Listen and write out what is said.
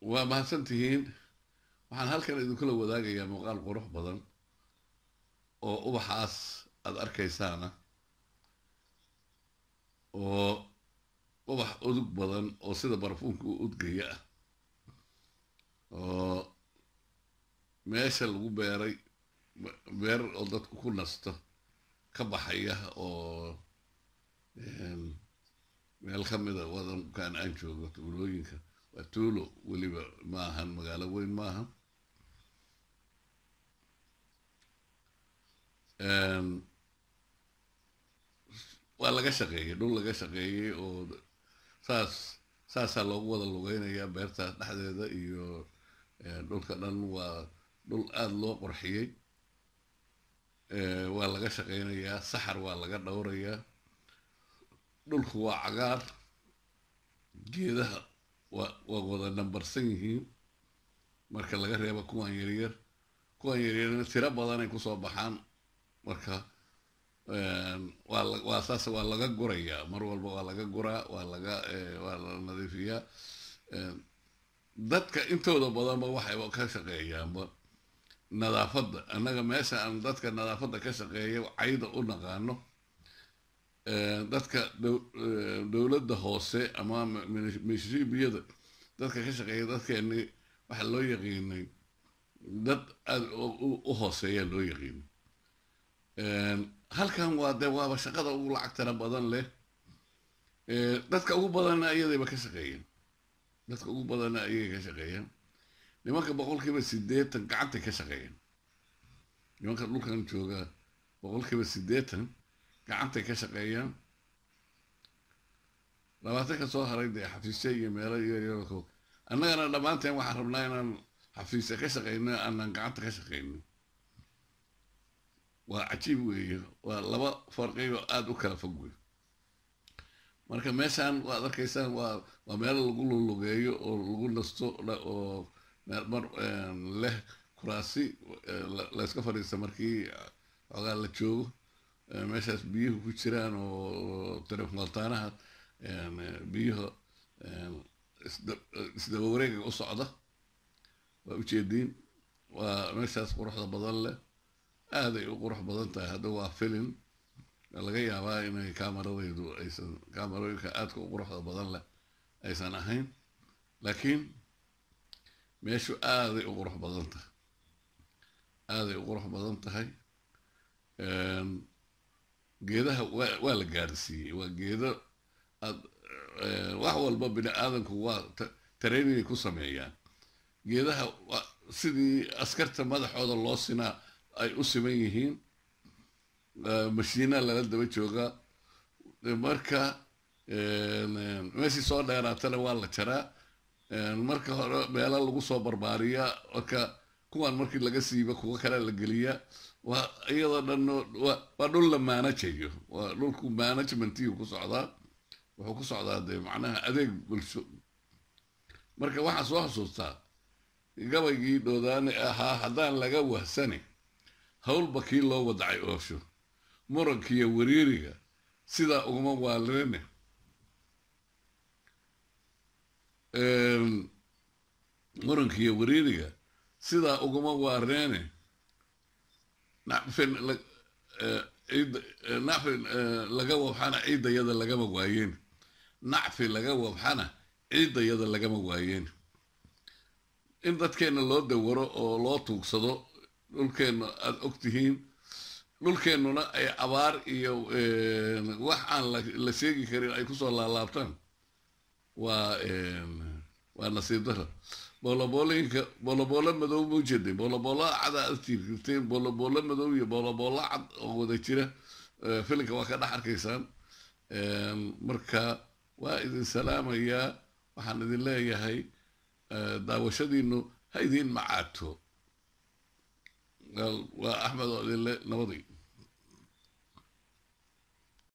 waa mahadsan tihiin waxaan halkan idinkula wadaagayaa muuqaal qurux badan oo ubaxaas aada arkaysaana oo ubax udug badan oo sida barfuunka u udgaya ah oo meesha lagu beeray beer oo dadku ku nasto ka baxaya oo meel ka mida wadankan aan joogo tuulooyinka waa tuulo weliba ma ahan magaalo weyn ma ahan waa laga shaqeeyey dhul laga shaqeeyey oo saas saasaa loogu wada lugeynayaa beertaas dhexdeeda iyo dhulka dhan waa dhul aada loo qorxiyey waa laga shaqeynayaa saxar waa laga dhowrayaa dhulku waa cagaar geedaha waa waa wada nambarsan yihiin marka laga reebo kuwan yaryar kuwan yaryarna tiro badanay kusoo baxaan marka waa waa saas waa laga gurayaa mar walba waa laga guraa waa laga waa la nadiifiyaa dadka intooda badanba waxayba ka shaqeeyaanba nadaafadda annaga meesha aan dadka nadaafadda ka shaqeeya cayda u naqaano dadka dowladda hoose ama mishriibiyada dadka ka shaqeeya dadkeeni waxaa loo yaqiinay dad aada u hooseeya loo yaqiinay halkan waa dee waaba shaqada ugu lacagtana badan leh dadka ugu badanna iyadayba ka shaqeeyeen dadka ugu badanna ayagay ka shaqeeyeen nimanka boqolkiiba sideetan gacantay ka shaqeeyeen nimanka dhulkan jooga boqolkiiba sideetan gacantay ka shaqeeyaan labaatan ka soo haray dee xafiisya iyo meelo yaryarko annagana dhammaanteen waxaan rabnaa inaan xafiisya ka shaqeyno aanan gacanta ka shaqeyno waa cajiib weeye waa laba farqiyo aada u kala fog wey marka meeshaan waad arkaysaan waa waa meel lagu lulugeeyo oo lagu nasto oo mar leh kuraasi layska fadhiista markii xoogaa la joogo meeshaas biyuhu ku jiraan oo telefontaanaha biyuha isdaba wareega u socda waa ujeediin waa meeshaas quruxda badan leh aaday u qurux badan tahay hadda waa filin laga yaabaa inay kamaradaydu aysan kamarooyinka aadka u quruxda badan leh aysan ahayn laakiin meeshu aaday u qurux badan tahay aaday u qurux badan tahay geedaha waa waa la gaarsiiyey waa geedo aad wax walba bini aadamku waa tareeninay ku sameeyaan geedaha sidii askarta madaxooda loo sinaa ay u siman yihiin mashiina lala daba joogaa marka meeshii soo dheeraatana waa la jaraa marka hore meelo lagu soo barbaariyaa marka kuwan markii laga siiba kuwo kale la geliyaa waa iyadoo dhan waa dhul la maanajayo waa dhulku managementiyu ku socdaa wuxuu ku socdaa dee macnaha adeeg bulsho marka waxaan soo xusuustaa gabaygii dhoodaane ahaa haddaan laga wahsane howlba kii loo wadacay oosho murankiiyo wariiriga sidaa uguma waalirine murankiiyo wariiriga sidaa uguma waareene nacfin nacfin laga wabxana ciidayada lagama waayeen nacfi laga wabxana ciidayada lagama waayeen in dadkeenna loo dawaro oo loo tuugsado dhulkeenna aada og tihiin dhulkeennuna ay abaar iyo wax aan la sheegi karin ay kusoo laalaabtaan waa waa nasiib dara booloboolooyinka booloboolo madow ma ujeeday booloboolo cada aad tiirkirteen booloboolo madow iyo booloboolo cad oo wada jira filinka waa ka dhex arkaysaan marka waa idin salaamayaa waxaan idin leeyahay daawashadiinu ha idiin macaato waa axmed oo idinle nabadii